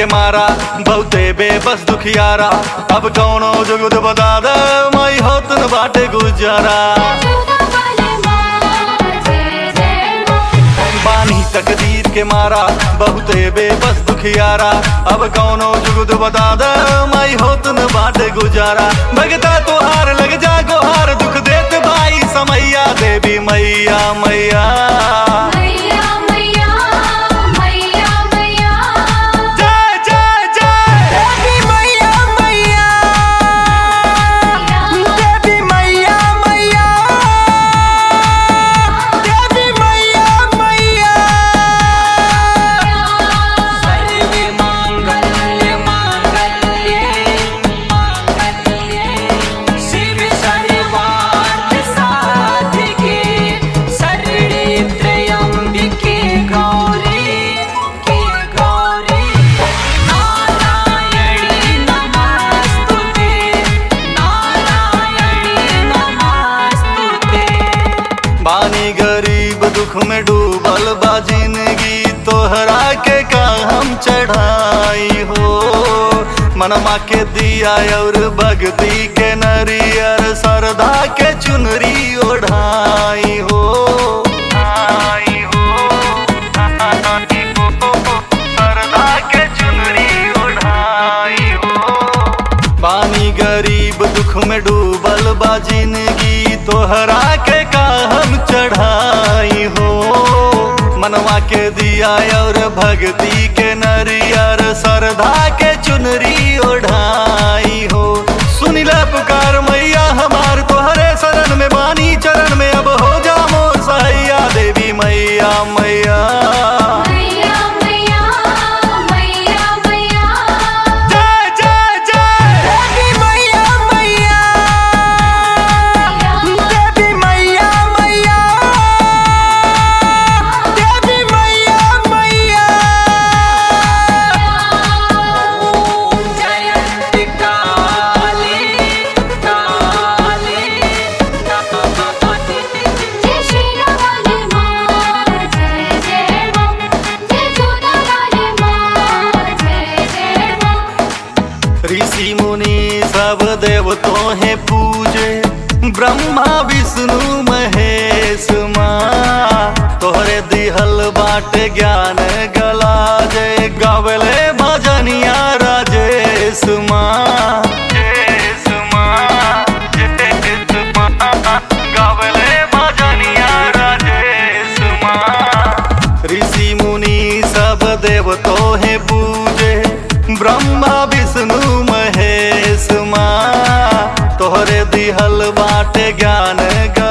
के मारा बहुते बेबस दुखियारा अब कौनो जुगुद बता दे माई होत न बाटे गुजारा बानी तकदीर के मारा बहुते बेबस दुखियारा अब कौनो जुगुद बता दे माई होत न बाटे गुजारा भगता तोहार लग जा गोहार दुख देत भाई समैया देवी मैया मैया जय जय जय देवी मैया मैया देवी मैया मैया देवी मैया मैया सर्वे मांगल्य मांगल्ये मांगल्ये शिव सर्वार्थ साधिके शरणे त्र्यंबिके गौरी के गौरी नारायणी नमस्तुते नारायणी नमस्तुते बानी गरीब दुख में डूबल बा जिंदगी तोहरा के का हम चढ़ाई हो मनमा के दिया और भक्ति के नरियर सरदा के चुनरी ओढ़ाई हो आई हो, आई हो, सरदा के चुनरी ओढ़ाई हो बानी गरीब दुख में डूबल बा जिंदगी तोहरा के का हम चढ़ाई हो मनवा के दिया और भक्ति के नरियर सरधा के चुनरी ओढ़ाई हो सुनिला पुकार मैया हमार तोहरे शरण में बानी चरण में अब हो जा मोर सैया देवी मैया मैया जय जय जय देवी मैया मैया देवी मैया मैया देवी मैया मैया ओम जयंती काली काली ऋषि मुनि सब देवतों है पूजे ब्रह्मा विष्णु महेश माँ तोहरे दिहल बाट ज्ञान गला जय गावले भजनिया राजेश माँ जयेश माँ, जयेश माँ, गावले भजनिया राजेश माँ। ऋषि मुनि सब देवतों है पूजे ब्रह्मा विष्णु महेश माँ तोहरे दिहल बाटे ज्ञान